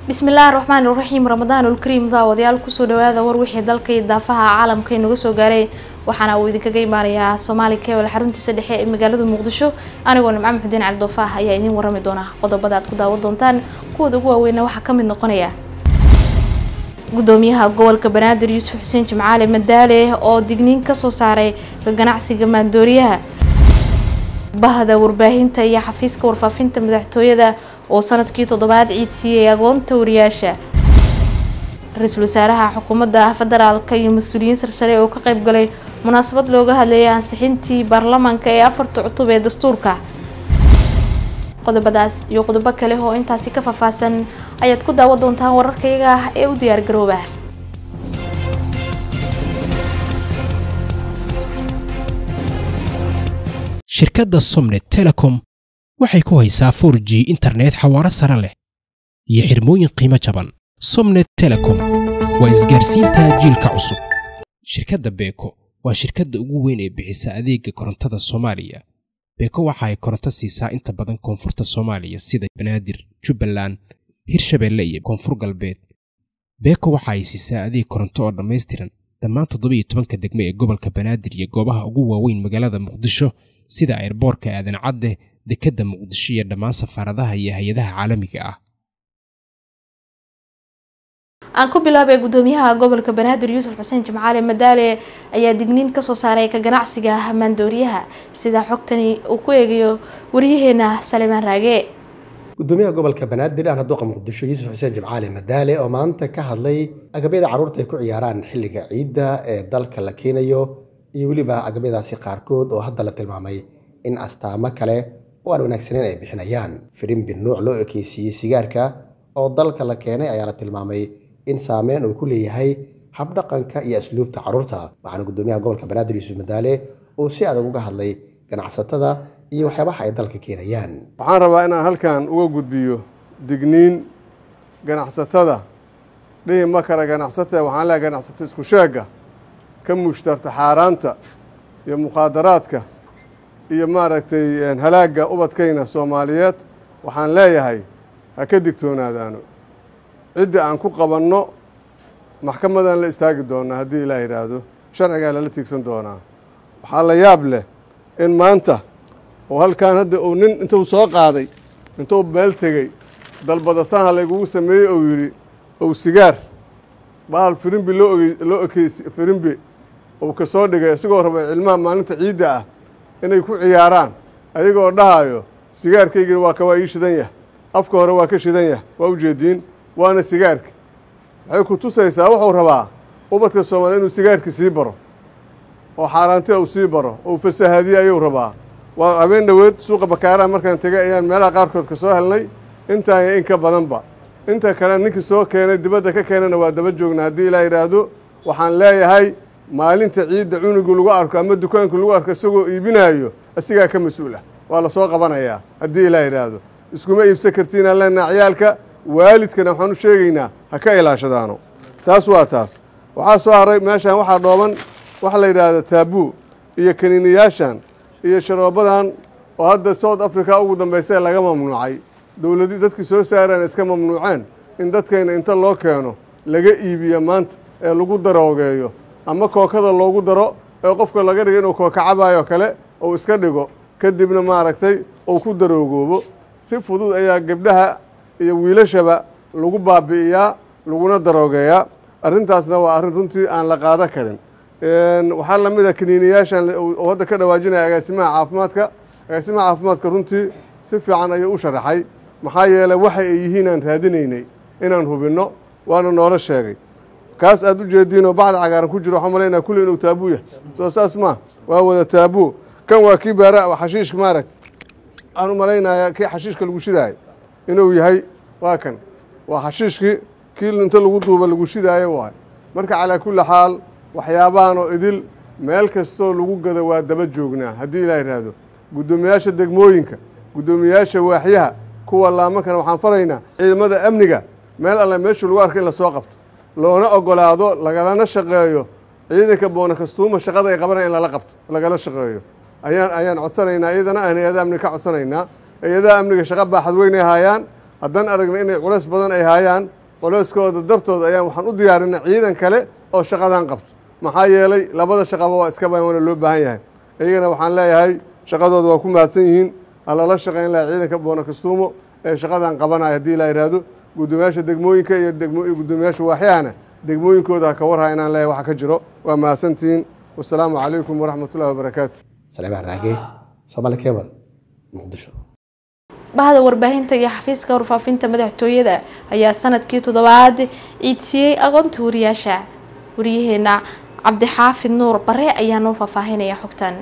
bismillaahi raxmaani raxiim ramadaan ulkariim daawadayaal kusoo dhawaada war wixii dalka iyo daafaha caalamka inaga soo gaaray waxaana uu idinkaga imaanayaa soomaali kebel xaruntiisa dhexe ee magaalada muqdisho anigoo nimco maxudiin cali doofaah ayaa idiin warami doona qodobada aad ku daawan doontaan kuwooda ugu waaweyna waxaa ka mid noqonaya gudoomiyaha gobolka banaadir yuusuf xuseen jimcaale madaale oo digniin kasoo saaray ka ganacsiga maandooriyaha bahda warbaahinta iyo xafiiska warfaafinta madaxtooyada oo sanadkii toddobaad ciid siiyey agoonta wariyaasha ra-iisul wasaaraha xukuumadda federaalka iyo mas-uuliyiin sarsare oo ka qayb galay munaasabad looga hadlayay ansixintii baarlamaanka ee afarta cutub ee dastuurka qodobadaas iyo qodobo kale oo intaasi ka faahfaahsan ayaad ku daawan doontaan wararkayaga ah ee u diyaar garooba shirkadda somnet telecom waxay ku haysaa for g internet xawaaro sare leh iyo xirmooyin qiimo jaban somnet telecom waa isgaarsiinta jiilka cusub shirkadda beeko waa shirkadda ugu weyn ee bixisa adeega korontada soomaaliya beeko waxa ay koronto siisaa inta badan koonfurta soomaaliya sida banaadir jubbaland hirshabeelle iyo koonfur galbeed beeko waxa ay siisaa adeeg koronto oo dhammaystiran dhammaan toddoba iyo tobanka degme ee gobolka banaadir iyo goobaha ugu waaweyn magaalada muqdisho sida airboorka aadan cadde dekedda muqdisho iyo dhammaan safaaradaha iyo hay-adaha caalamiga ah aan ku bilaabay gudoomiyaha gobolka banaadir yuusuf xuseen jimcaale madaale ayaa digniin kasoo saaray ka ganacsiga maandooriyaha sida xogtani uu ku eegayo waryaheena salimaan raage gudoomiyaha gobolka banaadir aan haduuqa muqdisho yuusuf xuseen jimcaale madaale oo maanta ka hadlay agabyada carruurta ay ku ciyaaraan xilliga ciidda ee dalka la keenayo iyo weliba agabyadaasi qaarkood oo hadda la tilmaamay in astaamo kale oo aan wanaagsaneyn ay bixinayaan firimbi nuuc loo ekeysiiyey sigaarka oo dalka la keenay ayaa la tilmaamay in saameyn uu ku leeyahay habdhaqanka iyo asluubta carruurta waxaana gudoomiyaha gobolka banaadir yuusuf madaale uu si adag uga hadlay ganacsatada iyo waxyaabaha ay dalka keenayaan waxaan rabaa inaan halkan uga gudbiyo digniin ganacsatada dhihi ma kale ganacsatada waxaan leehay ganacsato isku sheega ka mushtarta xaaraanta iyo mukhaadaraadka iyo maaragtay halaagga ubadkayna soomaaliyeed waxaan leeyahay ha ka digtoonaadaano cidda aan ku qabanno maxkamadan la istaagi doonaa haddii ilaah yidhaahdo sharcigaa lala tiigsan doonaa waxaa la yaab leh in maanta oo halkan hadda uu nin intuu soo qaaday intuu meel tegey dalbadasaha laygugu sameeyey ou yidhi ou sigaar bahal firimbi loo loo ekeysi firimbi uu ka soo dhigay isagoo rabay cilmaha maalinta ciidda ah inay ku ciyaaraan ayagoo dhahayo sigaarkaygina waa ka waa ii shidan yah afka hore waa ka shidan yah waa ujeediin waana sigaarki waxay ku tusaysaa wuxuu rabaa ubadka soomaaliya inuu sigaarki sii baro oo xaaraantia uu sii baro oo fasahaadiye ayuu rabaa waa habeen dhoweed suuqa bakaaraha markaan tegay ayaan meelaha qaarkood ka soo helnay intaan iyo in ka badanba inta kale ninkii soo keenay dibadda ka keenana waa daba joognaa haddii ilaa yidhaahdo waxaan leeyahay maalinta ciidda cunugu lagu arko ama dukaanku lagu arko isagoo iibinaayo asigaa ka mas-uul ah waa la soo qabanayaa haddii ilaa yidhaahdo iskuma iibsan kartiinaan leenaha ciyaalka waalidkana waxaan u sheegaynaa ha ka ilaashadaano taas waa taas waxaa soo haray meeshaan waxaa dhooban waxa la yidhaahda taabuu iyo kaniiniyaashan iyo sharoobadan oo hadda south africa ugu dambaysa laga mamnuucay dowladi dadkii soo saareen iska mamnuuceen in dadkayna inta loo keeno laga iibiyo maanta ee lagu daroogeeyo ama kookada loogu daro ee qofka laga dhigo inuu kooka cabaayoo kale uu iska dhigo kadibna maaragtay uu ku daroogoobo si fudud ayaa gebdhaha iyo wiilashaba lagu baabi'iyaa laguna daroogeeyaa arrintaasna waa arrin runtii aan la qaado karin waxaa la mid a kaniiniyaashan oo hadda ka dhawaajinaya agaasimaha caafimaadka agaasimaha caafimaadka runtii si fiican ayuu u sharaxay maxaa yeeley waxa ay yihiin aan raadinaynay inaan hubinno waana noola sheegay kaas aad u jeediinoo bacda cagaaran ku jiro waxaan malaynaa kulli inuu taabuu yahay soo saas maa waa wada taabuu kan waa kii baara xashiishka maaragta aan u malaynayaa kii xashiishka lagu shidaayo inuu yahay waa kan waa xashiishkii kii inta lagu duuba lagu shidaayo waay marka calaa kulli xaal waxyaabahan oo idil meel kastoo lagu gado waa daba joognaa haddii ilaa yidhaahdo guddoomiyaasha degmooyinka guddoomiyaasha waaxyaha kuwa laamankana waxaan faraynaa ciidamada amniga meel alle meeshuu lagu arka in lasoo qabto loona ogolaado lagalana shaqeeyo ciidanka boona kastuuma shaqada ay qabanaya in lala qabto lagala shaqeeyo ayaan ayaan codsanaynaa iyadana aan hay-adaha amniga ka codsanaynaa hay-adaha amniga shaqo baaxad weyn ay haayaan haddaan aragna inay culays badan ay haayaan culayskooda dartooda ayaan waxaan u diyaarinay ciidan kale oo shaqadan qabto maxaa yeelay labada shaqaba waa iska baana loo baahan yahay iyagana waxaan leeyahay shaqadooda waa ku mahadsan yihiin alala shaqayn laha ciidanka boona kastuumo ee shaqadan qabanaya haddii la yidhaahdo guddoomiyaasha degmooyinka iyo guddoomiyaasha waaxyahana degmooyinkooda ha ka warhaa inaan leeyahay waxa ka jiro waa mahadsantihiin wasalaamu calaykum waraxmat ullahi wabarakaatu saleebaan raage soomaali cable muqdisho bahda warbaahinta iyo xafiiska warfaafinta madaxtooyada ayaa sanadkii toddobaad ciidsiiyey aqoonta wariyaasha wariyaheena cabdixaafid nuur bare ayaa noo faahfaahinaya xogtan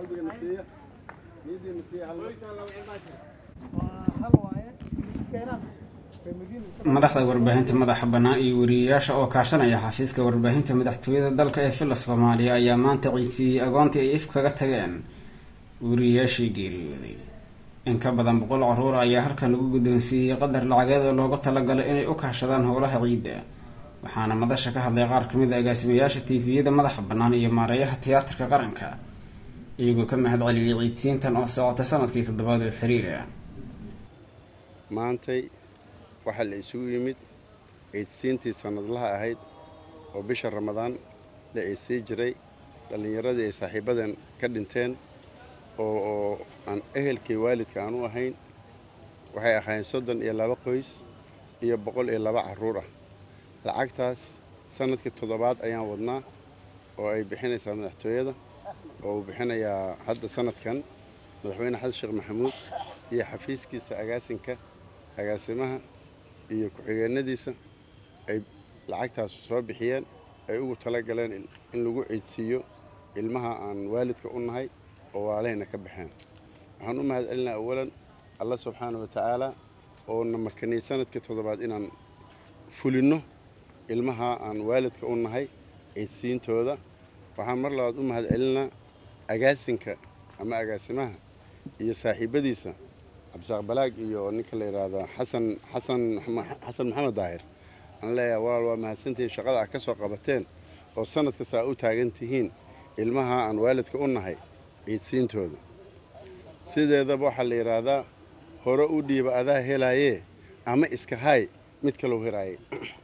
madaxda warbaahinta madaxa bannaan iyo wariyeyaasha oo kaashanaya xafiiska warbaahinta madaxtooyada dalka ee villa soomaaliya ayaa maanta ciidsiiyey agoontii ay if kaga tageen wariyeyaashii geeriyooday in ka badan boqol caruur ayaa halkan lagu guddoonsiiyey qadar lacageed oo loogu talagalay inay u kaashadaan howlaha ciidda waxaana madasha ka hadlay qaar kamid a agaasimayaasha tiifiyada madaxa bannaan iyo maareeyaha tiyaatarka qaranka iyagoo ka mahad celiyey ciidsiintan oo socotay sanadkii toddobaad oo xiriira maantay waxaa la isugu yimid ciidsiintii sannadlaha ahayd oo bisha ramadaan la ciidsii jiray dhallinyaradii ay saaxiibadan ka dhinteen oo oo aan ehelkii waalidka aan u ahayn waxay ahaayeen soddon iyo laba qoys iyo boqol iyo laba carruur ah lacagtaas sanadkii toddobaad ayaan wadnaa oo ay bixinaysaa madaxtooyada oo uu bixinayaa hadda sanadkan madaxweyne xasan sheekh maxamuud iyo xafiiskiisa agaasinka agaasimaha iyo ku-xigeenadiisa ay lacagtaas soo bixiyeen ay ugu talagaleen in lagu ciidsiiyo ilmaha aan waalidka u nahay oo walaalahayna ka baxeen waxaan u mahad celinaa awalan allah subxaana wa tacaala oo na makaniyey sanadkii toddobaad inaan fulinno ilmaha aan waalidka u nahay ciidsiintooda waxaan mar labaad u mahad celinaa agaasinka ama agaasimaha iyo saaxiibadiisa cabdisaaq balaag iyo ninka la yidhaahdo xasan xasan xasan maxamed daahir aan leeyahay walaal waa mahadsantihiin shaqada ah ka soo qabateen oo sanad kasta aa u taagan tihiin ilmaha aan waalidka u nahay ciidsiintooda sideedaba waxaa la yidhaahdaa hore u dhiiba adaa helaayee ama iska haay mid kalou helaayay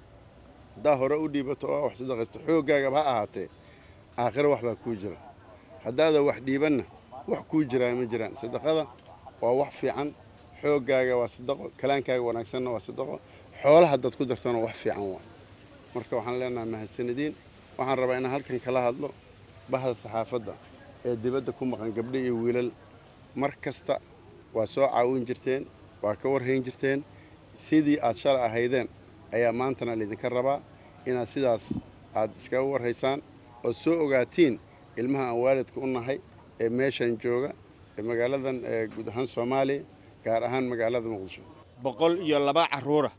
haddaa hore u dhiibato oo wax sadaqaysto xooggaagaba ha ahaatee aakhiro wax baa kuu jira haddaadan wax dhiibanna wax kuu jiraa ma jiraan sadaqada waa wax fiican xooggaaga waa sadaqo kalaankaaga wanaagsanna waa sadaqo xoolaha haddaad ku dartana wax fiican waa marka waxaan leenahay mahadsanadiin waxaan rabaa inaan halkan kala hadlo bahda saxaafadda ee dibadda ku maqan gabdho iyo wiilal mar kasta waa soo caawin jirteen waa ka warhayn jirteen sidii aad shalay ahaydeen ayaa maantana laydinka rabaa inaad sidaas aad iskaga warhaysaan ood soo ogaatiin ilmaha aan waalidka u nahay ee meeshan jooga ee magaaladan ee guud ahaan soomaaliya gaar ahaan magaalada muqdisho boqol iyo laba carruura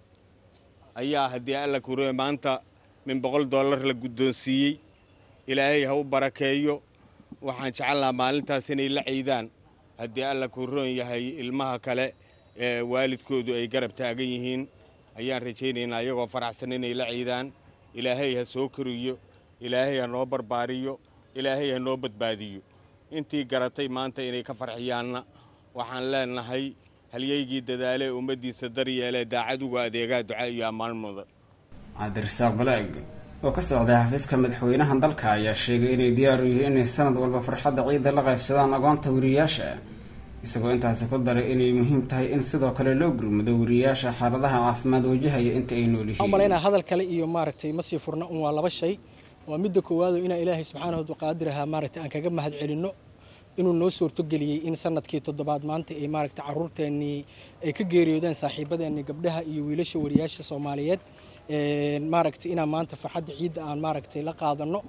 ayaa haddii alla kuriye maanta min boqol dollar la guddoonsiiyey ilaahay ha u barakeeyo waxaan jecel maalintaas inay la ciidaan haddii alla kuu roon yahay ilmaha kale ee waalidkoodu ay garab taagan yihiin ayaan rajaynaynaa iyagoo faraxsan inay la ciidaan ilaahay ha soo koriyo ilaahay ha noo barbaariyo ilaahay ha noo badbaadiyo intii garatay maanta inay ka farxiyaanna waxaan leenahay halyaygii dadaalee ummaddiisa daryeelee daacad uga adeegaa duca iyo ammaan mudan cabdirasaaq balaag oo ka socday xafiiska madaxweynaha dalka ayaa sheegay inay diyaar u yihiin inay sanad walba farxadda ciidda la qaybsadaan agoonta wariyayaasha isagoo intaasi ku daray inay muhiim tahay in sidoo kale loo gurmado wariyayaasha xaaladaha caafimaad wajahaya inta ay nool yihiin malaynaa hadal kale iyo maaragtay ma sii furna un waa laba shay waa midda koowaado inaan ilaahay subxaanahu waqaadiraha maaragtay aan kaga mahad celinno inuu noo suurtogeliyey in sanadkii toddobaad maanta ay maaragtay carruurteennii ay ka geeriyoodeen saaxiibadeennii gabdhaha iyo wiilasha wariyaasha soomaaliyeed maaragtay inaan maanta farxadda ciidda aan maaragtay la qaadano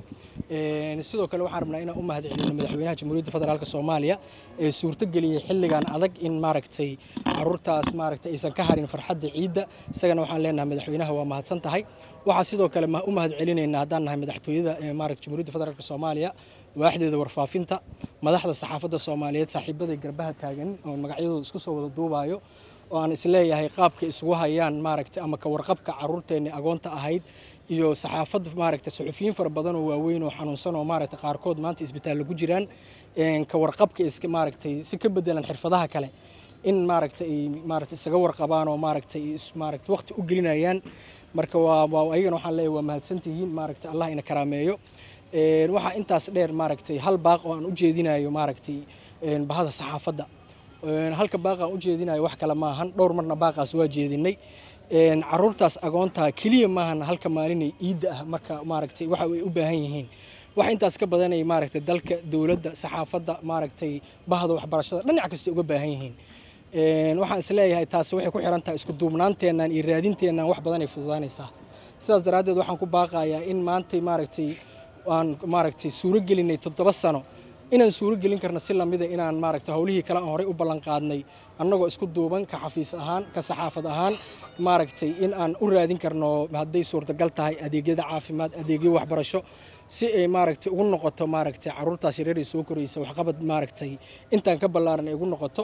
sidoo kale waxaan rabnaa inaan u mahad celino madaxweynaha jamhuuriyadda federaalk soomaaliya ee suurtogeliyey xilligan adag in maaragtay caruurtaas maaragtay aysan ka harin farxadda ciidda isagana waxaan leenahay madaxweynaha waa mahadsan tahay waxaa sidoo kale u mahad celinaynaa haddaan nahay madaxtooyada maaragtay jamhuuriyadda federaalk soomaaliya waaxdeeda warfaafinta madaxda saxaafadda soomaaliyeed saaxiibaday garbaha taagan oo magacyadooda isku soo wada duubaayo oo aan isleeyahay qaabka isugu hayaan maaragtay ama ka warqabka carruurteenni agoonta ahayd iyo saxaafad maaragtay suxufiyiin fara badan oo waaweyn oo xanuunsan oo maaragtay qaarkood maanta isbitaallo ku jiraan ka warqabka iska maaragtay si ka bedelan xirfadaha kale in maaragta ay maaragta isaga warqabaan oo maaragta maaragta waqti u gelinayaan marka waa waa ayagana waxaan leeyahay waa mahadsantihiin maaragta allah ina karaameeyo waxaa intaas dheer maaragtay hal baaq oo aan u jeedinayo maaragtay bahada saxaafadda halka baaq aan u jeedinayo wax kale maahan dhowr marna baaqaas waa jeedinay caruurtaas agoontaa keliya maahan halka maalinay iidda ah marka maaragtay waxa ay u baahan yihiin wax intaas ka badanay maaragtay dalka dowladda saxaafadda maaragtay bahda waxbarashada dhinac kasta uga baahan yihiin waxaan isleeyahay taasi waxay ku xiran tahay isku duubnaanteennan iyo raadinteennan wax badan ay fududaanaysaa sidaas daraaddeed waxaan ku baaqayaa in maantay maaragtay aan maaragtay suuro gelinay toddoba sano inaan suuro gelin karno si lamida inaan maaragtay howlihii kale aan horey u ballan qaadnay annagoo isku duuban ka xafiis ahaan ka saxaafad ahaan maaragtay in aan u raadin karno hadday suurtagal tahay adeegyada caafimaad adeegyo waxbarasho si ay maaragtay ugu noqoto maaragtay caruurtaas yareer ee soo koraysa waxqabad maaragtay intaan ka ballaaran ay ugu noqoto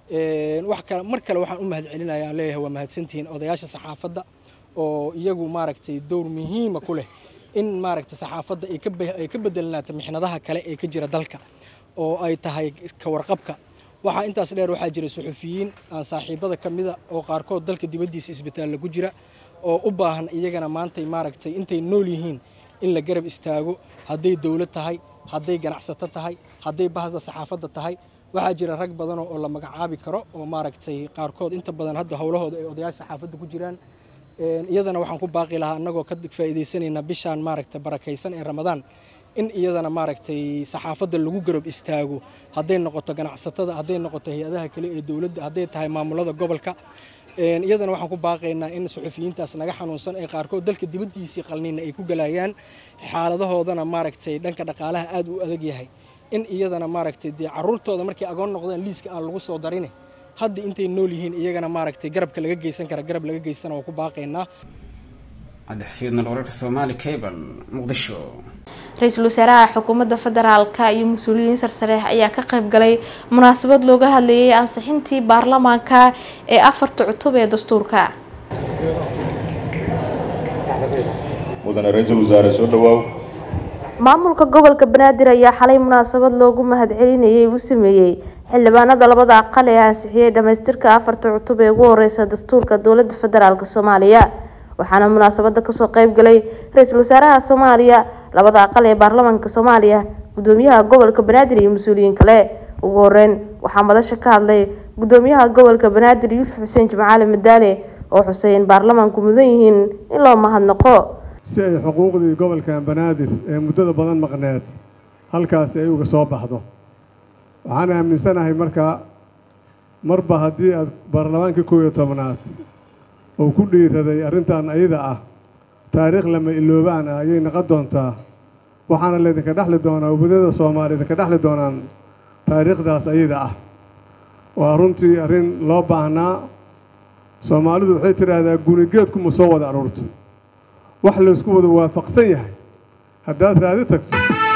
wax kale mar kale waxaan u mahad celinaya aan leeyahay waa mahadsantihiin odayaasha saxaafadda oo iyagu maaragtay dowr muhiima ku leh in maaragtay saxaafadda ay ka bedelnaato mixnadaha kale ee ka jira dalka oo ay tahay ka warqabka waxaa intaas dheer waxaa jira suxufiyiin aan saaxiibada ka mida oo qaarkood dalka dibaddiisa isbitaalla ku jira oo u baahan iyagana maantay maaragtay intay nool yihiin in la garab istaago hadday dowlad tahay hadday ganacsato tahay hadday bahda saxaafadda tahay waxaa jira rag badan oo la magacaabi karo oo maaragtay qaarkood inta badan hadda howlahooda ay odayaasha saxaafadda ku jiraan iyadana waxaan ku baaqi lahaa annagoo ka faa'iidaysanayna bishaan maaragtay barakaysan ee ramadaan in iyadana maaragtay saxaafadda lagu garab istaago hadday noqoto ganacsatada hadday noqoto hay-adaha kale ee dowladda hadday tahay maamulada gobolka iyadana waxaan ku baaqaynaa in suxufiyiintaas naga xanuunsan ee qaarkood dalka dibaddiisii qalniina ay ku galayaan xaaladahoodana maaragtay dhanka dhaqaalaha aad u adag yahay in iyadana maaragtay dee caruurtooda markay agoon noqdeen liiska aan lagu soo darine hadda intay nool yihiin iyagana maaragtay garabka laga geysan kara garab laga geystana waa ku baaqaynaa cabdixafiidnal wararka soomaali cable muqdisho ra-iisul wasaaraha xukuumadda federaalka iyo mas-uuliyiin sarsare ayaa ka qayb galay munaasabad looga hadlayay ansixintii baarlamaanka ee afarta cutub ee dastuurka mudane ra-iisul wasaare soo dhawaaw maamulka gobolka banaadir ayaa xalay munaasabad loogu mahadcelinayay u sameeyey xildhibaanada labada aqal ee ansixiyey dhamaystirka afarta cutub ee ugu horeysa dastuurka dowlada federaalk soomaaliya waxaana munaasabada kasoo qeyb galay ra-iisul wasaaraha soomaaliya labada aqal ee baarlamaanka soomaaliya gudoomiyaha gobolka banaadir iyo mas-uuliyiin kale ugu horeyn waxaa madasha ka hadlay gudoomiyaha gobolka banaadir yuusuf xuseen jimcaali madaane oo xusay in baarlamaanku mudan yihiin in loo mahadnaqo si ay xuquuqdii gobolkan banaadir ee muddada badan maqneed halkaasi ay uga soo baxdo waxaan aaminsanahay marka marba haddii aad baarlamaankii kow iyo tobnaad uu ku dhiiraday arrintan ayada ah taariikh lama iloobaan ah ayay naqon doontaa waxaana laydinka dhexli doonaa ubadada soomaaliya idinka dhexli doonaan taariikhdaas ayada ah waa runtii arrin loo baahnaa soomaalidu waxay tidhaahdaa gunigeedku ma soo wada aruurto wax laysku wada waafaqsan yahay haddaad raadi tagto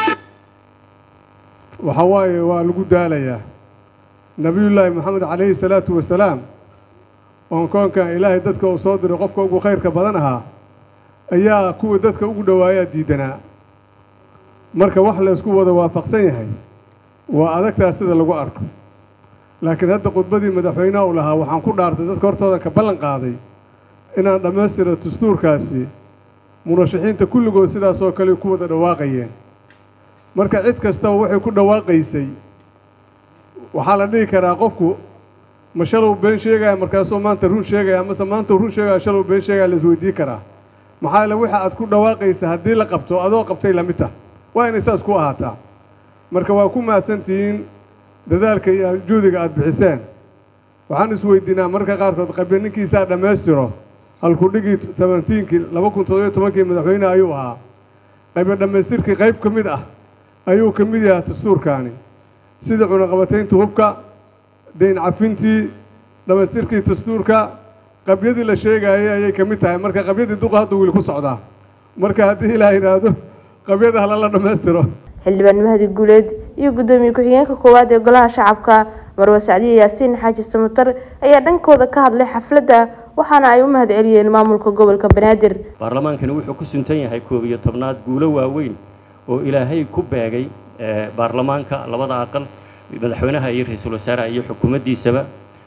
waxa waaye waa lagu daalayaa nebiyullaahi moxamed calayhi salaatu wasalaam oon koonkan ilaahay dadka uu soo diray qofka ugu khayrka badan ahaa ayaa kuwii dadka ugu dhowaayaa diidanaa marka wax laysku wada waafaqsan yahay waa adagtaas sida lagu arko laakiin hadda khudbadii madaxweynaha u lahaa waxaan ku dhaartay dadka hortooda ka ballan qaaday inaan dhammaystira dastuurkaasi murashaxiinta kulligood sidaasoo kale ku wada dhawaaqayeen marka cid kastaba waxay ku dhawaaqaysay waxaa la dhihi karaa qofku ma shalow been sheegaya markaasuu maanta run sheegaya amase maanta run sheegaya shalow been sheegaya la isweydiin karaa maxaa yeele waxa aad ku dhawaaqaysa haddii la qabto adoo qabtay lamid tah waa inay saas ku ahaataa marka waa ku mahadsantihiin dadaalka iyo juhdiga aada bixiseen waxaan isweydiinaa marka qaarkood qabya ninkiisaa dhammaystiro halkudhigii sabentiinkii laba kun toddobiyo tobankii madaxweyne ayuu ahaa qayba dhammaystirkii qayb ka mid ah ayuu ka mid yahaa dastuurkaani sida cunaqabataynta hubka dayn cafintii dhammaystirkii dastuurka qabyadii la sheegaayay ayay ka mid tahay marka qabyadii duqa hadda wiil ku socdaa marka haddii ilaa yidhaahdo qabyada halala dhammaystiro xildhibaan mahdi guuleed iyo gudoomiye ku-xigeenka koowaad ee golaha shacabka marwe sacdiye yaasiin xaaji samatar ayaa dhankooda ka hadlay xafladda waxaana ay u mahadceliyeen maamulka gobolka banaadir baarlamaankani wuxuu ku suntan yahay koob iyo tobnaad guulo waaweyn oo ilaahay ku beegay baarlamaanka labada aqal madaxweynaha iyo ra-iisul wasaaraha iyo xukuumaddiisaba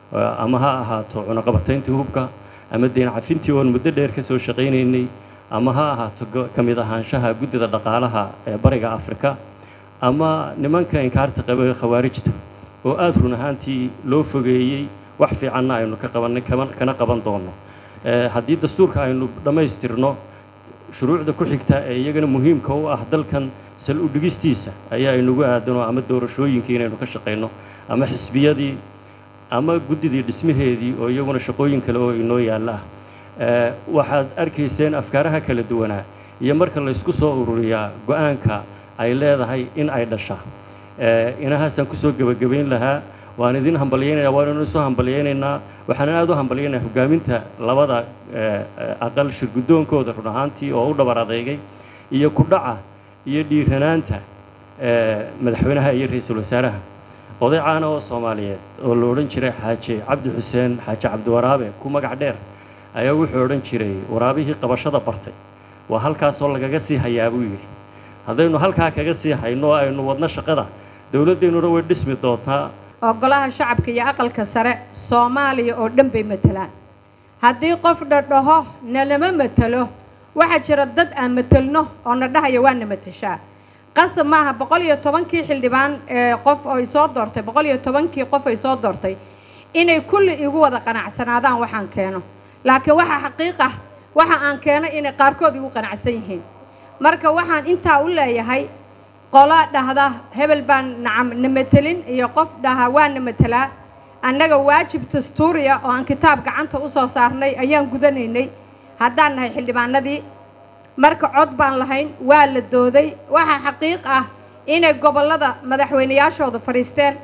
ama ha ahaato cunaqabatayntii hubka ama deyn cafintii oon muddo dheer ka soo shaqaynaynay ama ha ahaato ka mid ahaanshaha guddida dhaqaalaha ee bariga afrika ama nimanka inkaarta qaba khawaarijta oo aada run ahaantii loo fogeeyey wax fiicanna aynu ka qabanay kana qaban doono haddii dastuurka aynu dhammaystirno shuruucda ku xigta ee iyagana muhiimka u ah dalkan sal u dhigistiisa ayaa inagu aadanoo ama doorashooyinkii inaynu ka shaqayno ama xisbiyadii ama guddidii dhismaheedii oo iyaguna shaqooyin kale oo inoo yaalla ah waxaad arkayseen afkaaraha kala duwanaa iyo marka laysku soo ururiyaa go-aanka ay leedahay in ay dhashaa inahaasaan kusoo gebagabayn lahaa waan idin hambalyaynaya waannu isoo hambalyaynaynaa waxaana aada u hambalyaynaya hogaaminta labada aqal shirguddoonkooda run ahaantii oo u dhabar adeegay iyo ku dhaca iyo dhiiranaanta madaxweynaha iyo ra-iisul wasaaraha oday caana oo soomaaliyeed oo la odhan jiray xaaji cabdi xuseen xaaji cabdiwaraabe ku magac dheer ayaa wuxuu odhan jiray waraabihii qabashada bartay waa halkaasoo lagaga sii hayaa buu yidhi haddaynu halkaa kaga sii hayno oo aynu wadno shaqada dowladdeennuna way dhismi doontaa oo golaha shacabka iyo aqalka sare soomaaliya oo dhan bay matelaan haddii qof dhadhaho nalama matelo waxaa jira dad aan matelno oo na dhahaya waa na mateshaa qasab maaha boqol iyo tobankii xildhibaan ee qof ay soo doortay boqol iyo tobankii qof ay soo doortay inay kulli igu wada qanacsanaadaan waxaan keeno laakiin waxaa xaqiiq ah waxa aan keeno inay qaarkood igu qanacsan yihiin marka waxaan intaa u leeyahay qola dhahda hebel baan nacam na matelin iyo qof dhaha waa na matelaa annaga waajib dastuuriya oo aan kitaab gacanta u soo saarnay ayaan gudanaynay haddaan nahay xildhibaanadii marka cod baan lahayn waa la dooday waxaa xaqiiq ah inay gobollada madaxweynayaashooda fadhiisteen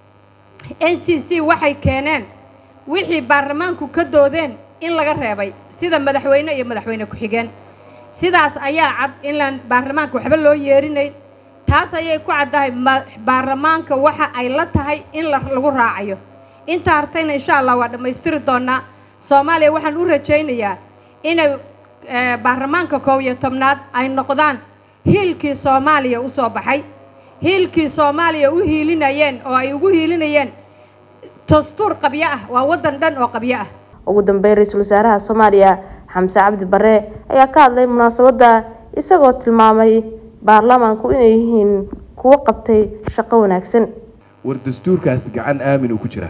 n c c waxay keeneen wixii baarlamaanku ka doodeen in laga reebay sida madaxweyne iyo madaxweyne ku-xigeen sidaas ayaa cad inlaan baarlamaanka waxba loo yeerinayn taas ayay ku caddahay baarlamaanka waxa ay la tahay in lagu raacayo inta hartayna insha allah waa dhammaystiri doonaa soomaaliya waxaan u rajaynayaa inay baarlamaanka koob iyo tobnaad ay noqdaan hiilkii soomaaliya u soo baxay hiilkii soomaaliya u hiilinayeen oo ay ugu hiilinayeen dastuur qabyo ah waa waddan dhan oo qabyo ah ugu dambeyn ra-iisul wasaaraha soomaaliya xamse cabdi bare ayaa ka hadlay munaasabadda isagoo tilmaamay baarlamaanku inay yihiin kuwo qabtay shaqo wanaagsan war dastuurkaas gacan aamin uu ku jiraa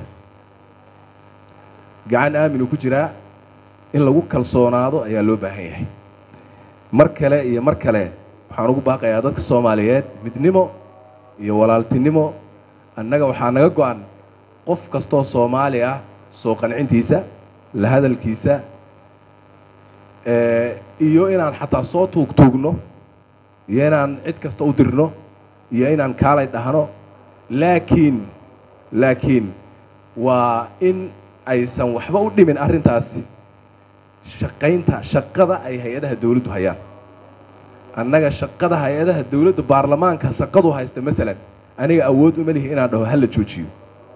gacan aamin uu ku jiraa in lagu kalsoonaado ayaa loo baahan yahay mar kale iyo mar kale waxaan ugu baaqayaa dadka soomaaliyeed midnimo iyo walaaltinimo annaga waxaa naga go-an qof kastoo soomaali ah soo qancintiisa la hadalkiisa iyo inaan xataa soo tuugtuugno iyo inaan cid kasta u dirno iyo inaan kaalay dhahno laakiin laakiin waa in aysan waxba u dhimin arrintaasi shaqaynta shaqada ay hay-adaha dawladdu hayaan annaga shaqada hay-adaha dawladda baarlamaanka shaqadu haysta masalan aniga awood uma lihi inaan dhaho hala joojiyo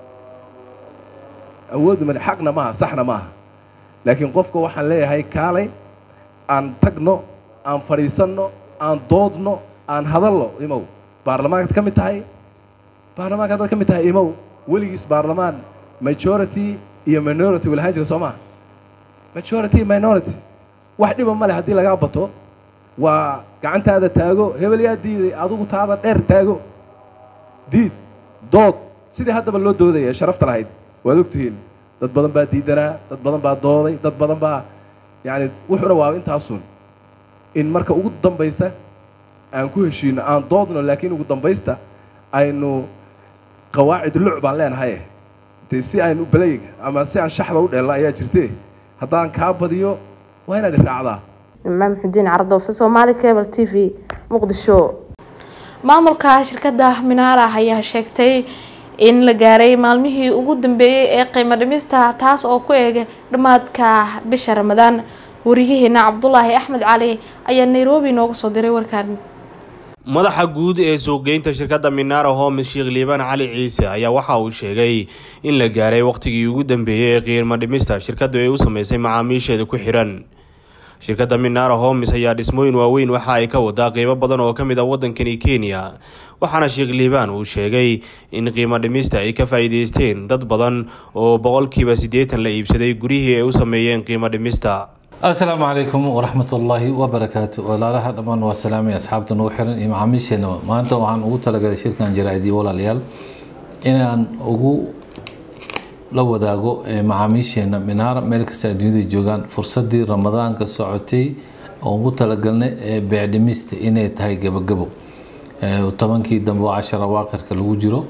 awood uma lihi xaqna maaha saxna maaha laakiin qofka waxaan leeyahay kaalay aan tagno aan fadhiisanno aan doodno aan hadalno imow baarlamaankaad ka mid tahay baarlamaanka haddaad ka mid tahay imow weligiis baarlamaan majority iyo minority walahaan jira soo maha majority minority wax dhiba ma leh haddii lagaa bato waa gacantaada taago hebel yaa diiday adigu taada dheer taago diid dood sidii haddaba loo doodaya sharafta lahayd waad ogtihiin dad badan baa diidanaa dad badan baa dooday dad badan baa yacani wuxuuna waa intaasun in marka ugu dambaysa aan ku heshiino aan doodno laakiin ugu dambaysta aynu qawaacid luc baan leenahay dee si aynu belayga ama si aan shaxda u dheelna ayaa jirte haddaan kaa badiyo waa inaad iraacdaa imaam xudiin cardoofe soomaali cable t v muqdisho maamulka shirkadda minaara ayaa sheegtay in la gaaray maalmihii ugu dambeeyey ee qiimo dhimista taas oo ku eegay dhammaadka bisha ramadaan wariyaheena cabdulaahi axmed cali ayaa nairobi nooga soo diray warkaan madaxa guud ee suuqgeynta shirkadda minara homes sheekh liibaan cali ciise ayaa waxa uu sheegay in la gaaray wakhtigii ugu dambeeyey ee qiimo dhimista shirkaddu ay u sameysay macaamiisheeda ku xiran shirkadda minara homes ayaa dhismooyin waaweyn waxa ay ka wadaa qeybo badan oo ka mid a waddankani kenya waxaana sheekh liibaan uu sheegay in qiimo dhimista ay ka faa'iideysteen dad badan oo boqolkiiba siddeetan la iibsaday gurihii ay u sameeyeen qiimo dhimista asalaamu calaykum waraxmat ullaahi wabarakaatu walaalaha dhammaan waa salaamay asxaabta nagu xiran iyo macaamiisheena maanta waxaan ugu talagalay shirkan jaraa'idii walaalayaal inaan ugu la wadaago macaamiisheena minaara meel kasta adduunyada joogaan fursadii ramadaanka socotay oo ugu talagalnay ee beecdhimista inay tahay gabagabo tobankii dambe oo cashara waaqirka lagu jiro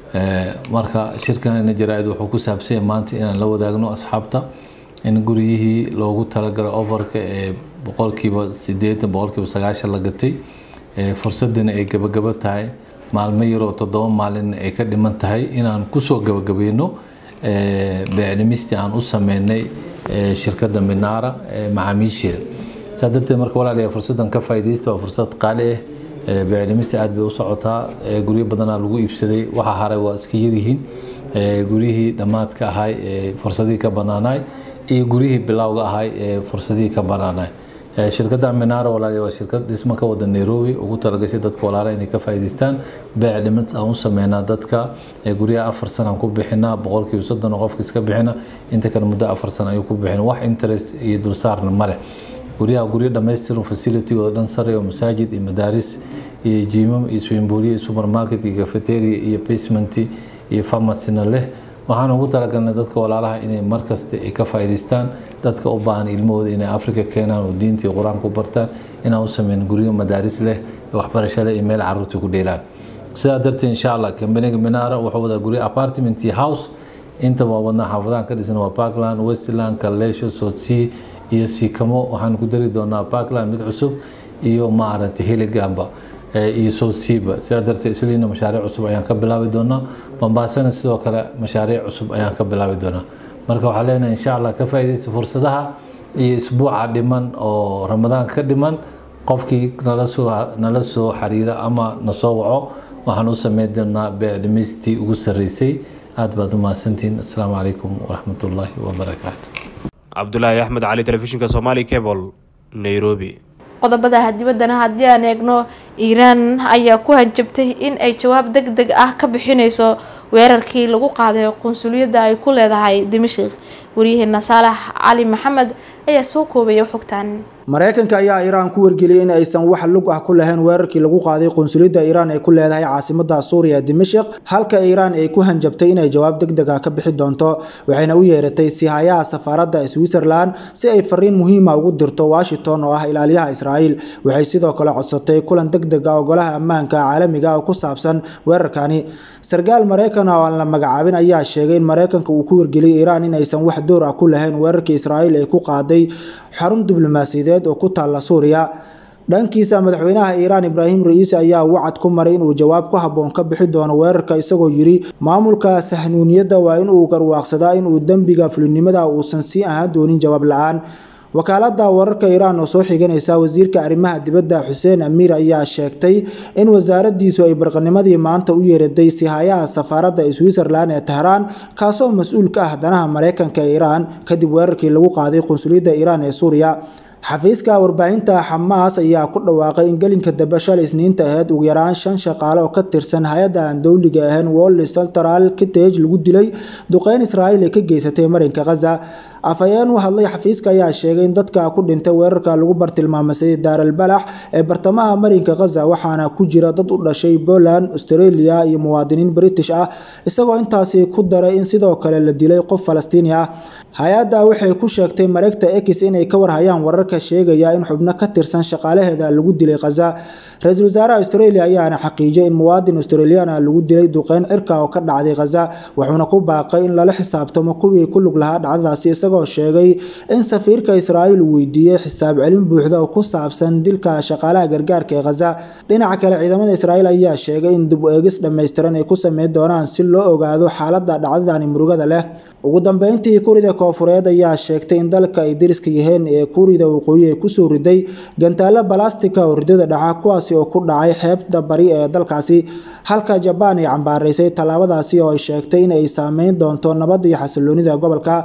marka shirkan jaraa-id wuxuu ku saabsanya maanta inaan la wadaagno asxaabta in guryihii loogu talagalay ofarka ee boqolkiiba sideetan boqolkiiba sagaashan la gatay fursadina ay gabagabo tahay maalmo yaroo toddoba maalin ay ka dhiman tahay inaan kusoo gabagabayno beecdhimistii aan u sameynay shirkadda minaara macaamiisheeda saa darteed marka walaalayaa fursaddan ka faa'iidaysta waa fursad qaali ah beecdhimista aad bay u socotaa guryo badanaa lagu iibsaday waxa haray waa iska yaryihiin guryihii dhammaadka ahay fursadihii ka banaanaay iyo guryihii bilowga ahay ee fursadihii ka banaanaay shirkadda minaara walaaliya waa shirkad dhismo ka wada nairobi ugu talagashay dadka walaala inay ka faa'iidaystaan beec dhimid aan u sameynaa dadka guryaha afar sana aan ku bixinaa boqolkiiba soddon oo qofka iska bixina inta kale muddo afar sana ayuu ku bixina wax interest iyo dulsaarna male guryaha guryo dhammaystiran facilitygooda dhan sare oo masaajid iyo madaaris iyo jiimam iyo swimbooliya iyo supermarket iyo cafeteria iyo basement iyo pharmacyna leh waxaan ugu talagalnay dadka walaalaha inay markasta ay ka faa'iidaystaan dadka u baahan ilmahooda inay afrika keenaan oo diinta iyo qur-aanka ku bartaan inaan u sameyn guryo madaaris leh waxbarasho leh iyo meel caruurta ku dheelaan sidaa darteed insha allah kambaniga minaara wuxuu wadaa guryo apartment iyo house inta waa wadnaa xaafadahan ka dhisan waa parkland westland kaleesho sotsea iyo siikamo waxaan ku dari doonaa parkland mid cusub iyo maaragtay heligamba iyo soosiiba sidaa darteed isliina mashaariic cusub ayaan ka bilaabi doonaa bambaasana sidoo kale mashaariic cusub ayaan ka bilaabi doonaa marka waxaa leenahay insha allah ka faa'iidaysta fursadaha iyo isbuuca dhiman oo ramadaanka ka dhiman qofkii nala soo nala soo xiriira ama na soo waco waxaan u sameyn doonaa beecdhimistii ugu sarreysay aad baad u mahadsantihiin assalaamu calaykum waraxmatullaahi wabarakaatu cabdulaahi axmed cali telefishinka somali cable nairobi qodobada dibaddana haddii aan eegno iiraan ayaa ku hanjabtay in ay jawaab deg deg ah ka bixineyso weerarkii lagu qaaday qunsuliyadda ay ku leedahay dimashik waryaheena saalax cali maxamed ayaa soo koobaya xogtan mareykanka ayaa iiraan ku wargeliyay in aysan wax lug ah ku lahayn weerarkii lagu qaaday qunsuliyadda iiraan ee ku leedahay caasimada suuriya dimashik halka iiraan ay ku hanjabtay inay jawaab deg deg ah ka bixi doonto waxayna u yeeratay sihayaha safaaradda switzerland si ay fariin muhiima ugu dirto washington oo ah ilaaliyaha israa'iil waxay sidoo kale codsatay kulan deg deg ah oo golaha ammaanka caalamiga oo ku saabsan weerarkani sarkaal mareykan oo aan la magacaabin ayaa sheegay in mareykanka uu ku wargeliyay iiraan in aysan wax door ah ku lahayn weerarkii israa'iil ee ku qaaday xarun diblomaasiyadeed oo ku taalla suuriya dhankiisa madaxweynaha iiraan ibraahim ra-iisi ayaa wacad ku maray inuu jawaab ku habboon ka bixi doono weerarka isagoo yidhi maamulka sahnuuniyadda waa inuu garwaaqsadaa inuu dembiga fulinimada uusan sii ahaan doonin jawaab la-aan wakaalada wararka iiraan oo soo xiganaysa wasiirka arrimaha dibadda xuseen amiir ayaa sheegtay in wasaaradiisu ay barqanimadii maanta u yeeraday sihayaha safaaradda switzerland ee tehraan kaasoo mas-uul ka ah danaha mareykanka ee iiraan kadib weerarkii lagu qaaday qunsuliyadda iiraan ee suuriya xafiiska warbaahinta xamaas ayaa ku dhawaaqay in gelinka dambe shalay isniinta ahayd ugu yaraan shan shaqaale oo ka tirsan hay-adda aan dowliga ahayn wolli central kitage lagu dilay duqeyn israa'iil ay ka geysatay marinka khaza afhayeen u hadlay xafiiska ayaa sheegay in dadka ku dhintay weerarka lagu bartilmaamay daaral balax ee bartamaha marinka khaza waxaana ku jira dad u dhashay poland australia iyo muwaadiniin british ah isagoo intaasi ku daray in sidoo kale la dilay qof falastiini ah hay-adda waxay ku sheegtay mareegta x inay ka warhayaan wararka sheegaya in xubno ka tirsan shaqaalaheeda lagu dilay khaza ra-iisul wasaaraha australia ayaana xaqiijiyay in muwaadin australian ah lagu dilay duqeyn cirka oo ka dhacday khaza wuxuuna ku baaqay in lala xisaabtamo kuwii ku lug lahaa dhacdadaasi isagoo sheegay in safiirka israa'iil uu weydiiyey xisaab celin buuxda oo ku saabsan dilka shaqaalaha gargaarka ee khaza dhinaca kale ciidamada israa'iil ayaa sheegay in dib u eegis dhammaystiran ay ku sameyn doonaan si loo ogaado xaaladda dhacdadani murugada leh ugu dambeyntii kuurida koofureed ayaa sheegtay in dalka ay deriska yihiin ee kuurida waqooyi ay kusoo riday gantaalo balastika oo ridada dhaca kuwaasi oo ku dhacay xeebta bari ee dalkaasi halka jabaan ay cambaaraysay tallaabadaasi oo ay sheegtay in ay saameyn doonto nabadda iyo xasiloonida gobolka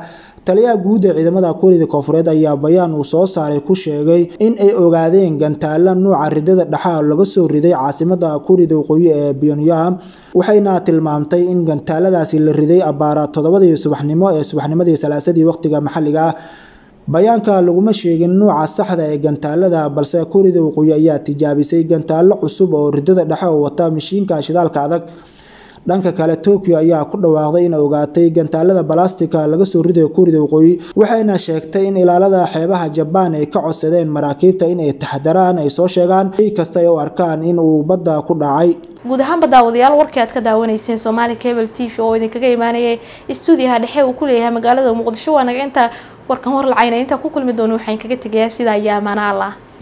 taliyaha guud ee ciidamada kuuriyada koonfureed ayaa bayaan uu soo saaray ku sheegay in ay ogaadeen gantaalo nuuca ridada dhexa laga soo riday caasimada kuuriyada waqooyi ee pyongyang waxayna tilmaamtay in gantaaladaasi la riday abaara toddobadii subaxnimo ee subaxnimadii salaasadii waqtiga maxalliga ah bayaanka laguma sheegin nuuca saxda ee gantaalada balse kuuriyada waqooyi ayaa tijaabisay gantaalo cusub oo ridada dhexe oo wata mashiinka shidaalka adag dhanka kale tokyo ayaa ku dhawaaqday in ogaatay gantaalada balastika laga soo ridayo kuuriyada waqooyi waxayna sheegtay in ilaalada xeebaha jabaan ay ka codsadeen maraakiibta in ay taxdaraan ay soo sheegaan shay kasta ay u arkaan in uu badda ku dhacay guud ahaanba daawadayaal warkii aad ka daawanayseen soomaali cable t v oo idinkaga imaanayay stuudiyaha dhexe uu ku leeyahay magaalada muqdisho waa naga inta warkan war lacayna intaa ku kulmi doono waxaan kaga tegayaa sidaa iyo amaana allah